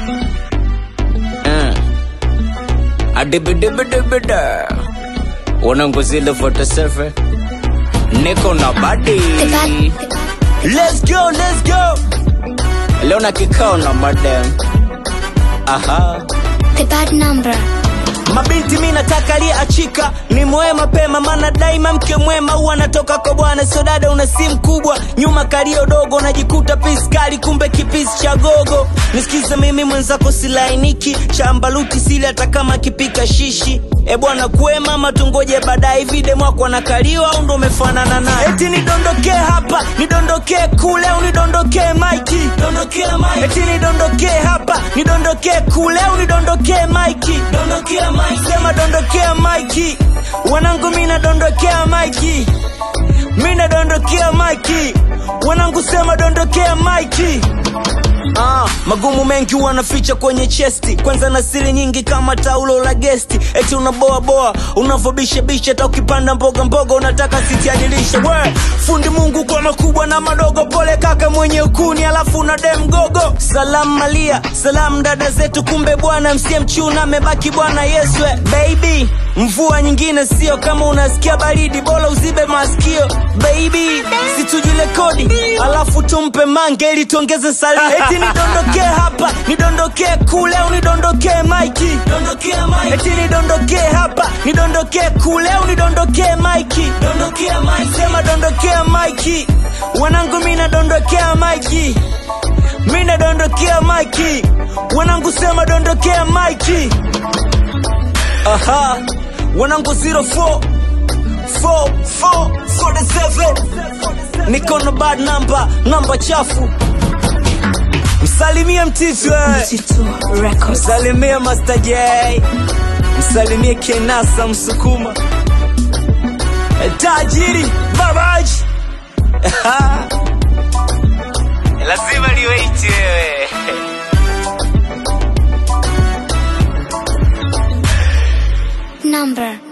Mm. Adibidibidibida. Wanangu zile photo selfie. Niko na body. Let's go, let's go. Leo na kikao na madam. Aha. The bad number. Mabinti mi nataka aliyeachika ni mwe mapema, maana daima mke mwema huwa anatoka kwa bwana. Sio dada, una simu kubwa nyuma kalio dogo, najikuta piskali, kumbe kipisi cha gogo. Nisikize mimi mwenzako, silainiki chambaluti sili, hata kama kipika shishi. E bwana kwema, matungoje baadaye. Hivi demu wako anakaliwa au ndo umefanana naye? Eti nidondokee hapa, nidondokee kule, au nidondokee maiki, dondokee maiki. Eti nidondokee hapa, nidondokee kule, au nidondokee maiki, dondokea maiki. Sema dondokea maiki, wanangu mi nadondokea maiki, mi nadondokea maiki, wanangu sema dondokea maiki. Ah, magumu mengi wanaficha kwenye chesti, kwanza na siri nyingi kama taulo la gesti. Eti unaboa boa, unavobisha bisha, hata ukipanda mboga mboga unataka sitiadilishe. We fundi Mungu kwa makubwa na madogo, pole kaka mwenye ukuni, alafu una dem gogo. Salamu Malia, salamu dada zetu, kumbe bwana msie mchuna amebaki bwana Yesu. eh, Baby, mvua nyingine sio kama unasikia baridi, bora uzibe masikio baby, situjirekodi alafu tumpe mange ili tuongeze salio. Eti nidondokee hapa, nidondokee kule, au nidondokee maiki, dondokea maiki. Eti nidondokee hapa, nidondokee kule, au nidondokee maiki, dondokea maiki. Sema dondokea maiki, wanangu mi nadondokea maiki, mi nadondokea maiki, wanangu sema dondokea maiki. Aha, wanangu 04 4 4 47 niko na bad number, namba chafu. Msalimie Mtitwe, msalimie Master J, msalimie Kenasa Msukuma, tajiri babaji lazima liweiti wewe Number.